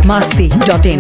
biharmasti.in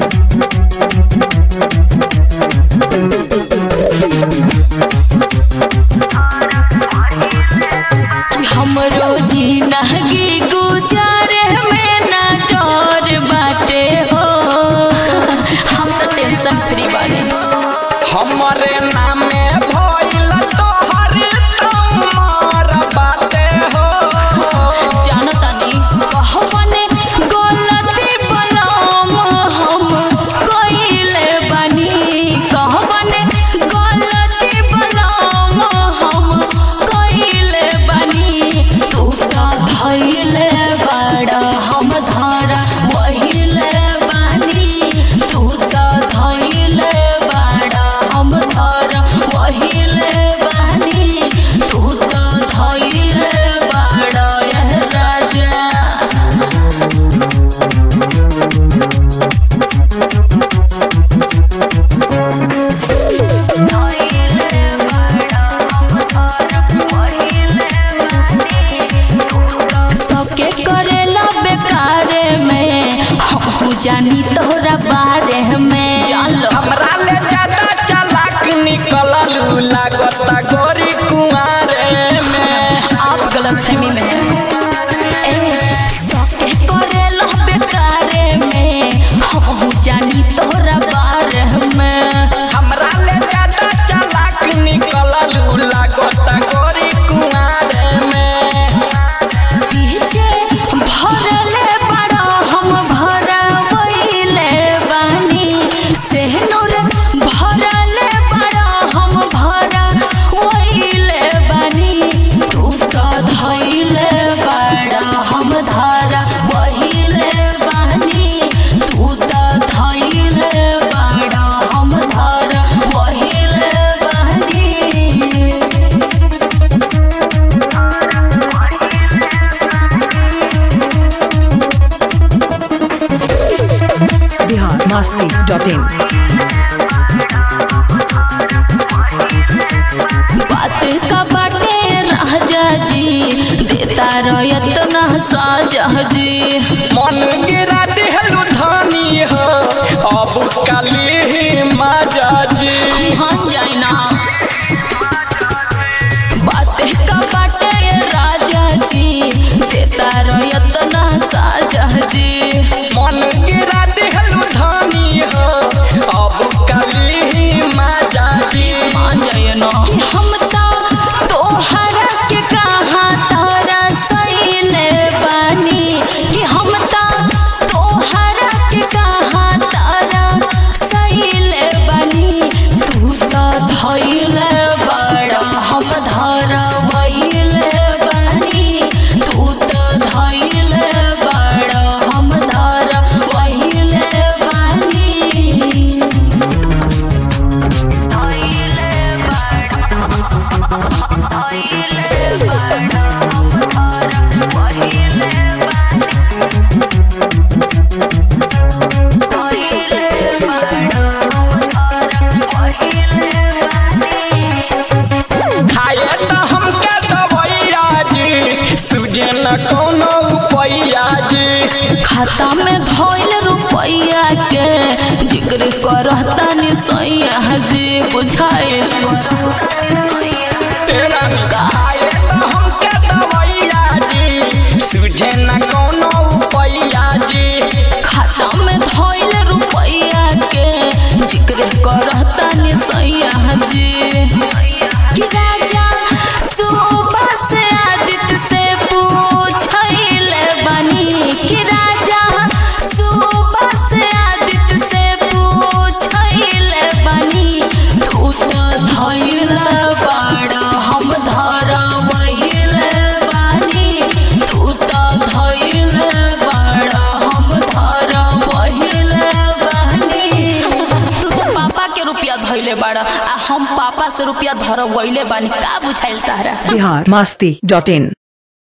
हमरो जिंदगी गुजारे में ना डर बाटे हो हम तो टेंशन फ्री बानी हमरे नामे भइल तोहर तमार बाटे हो जानता नहीं कहवने गलती बनाम हम कइले बानी कहवने गलती बनाम हम कइले बानी तू तो धइले बड़ा हम धारा वहिले बानी तू तो धइले बड़ा हम धारा वहिले बानी तू तो धइले बड़ा यह राजा सबके करेला बेकारे में हम जानी तोरा बारे में जान लो हमरा ले ज्यादा चालाक निकललू लागता गोरी कुंवारे में आप गलत फहमी में हैं। ए, सबके करेला बेकारे में हम जानी तोरा बारे में हमरा ले ज्यादा चालाक निकललू लागता गोरी कुंवारे में पीछे भरले बड़ा हम भरवैले बानी सेहनूर भरले बड़ा हम भरवैले बानी तू तो धैले बड़ा हम धारा वहिले बानी तू तो धैले बड़ा हम धारा वहिले बानी biharmasti.in बात का बाटे राजा जी देता रयत ना साजा जी मन गिरा दिहलू धानी हो अब काली माजा जी हाँ जाए ना बात का बाटे राजा जी देता रयत ना साजा जी मन गिरा दिहलू धानी हो अब काली माजा जी मान जाए ना हम तो तोहरा के कहाँ तारा सैले बानी कि हम तो तोहरा के कहाँ तारा सैले बानी तू तो धैले बड़ा हम धारा वैले बानी तू तो धैले बड़ा हम धारा वैले बानी खाए तो हमके दवैया जी सुजे न कोनो उपैया जी खाता में धोइल रुपैया के जिक्र करता नि सैया जी बुझाए तेरा खाए तो हमके दवैया जी सुजे न कोनो उपैया जी खाता में धोइल रुपैया के जिक्र करता नि सैया जी कि राजा सुबह से आदित्य से पूछैले बनी कि राजा सुबह से आदित्य से पूछैले बनी तू तो धैले बड़ा हम धरा वहिले बानी तू तो धैले बड़ा हम धरा वहिले बानी तू तो पापा के रुपया धैले बड़ा आ हम पापा से रुपया धरवैले बानी का बुझाइल तारा biharmasti.in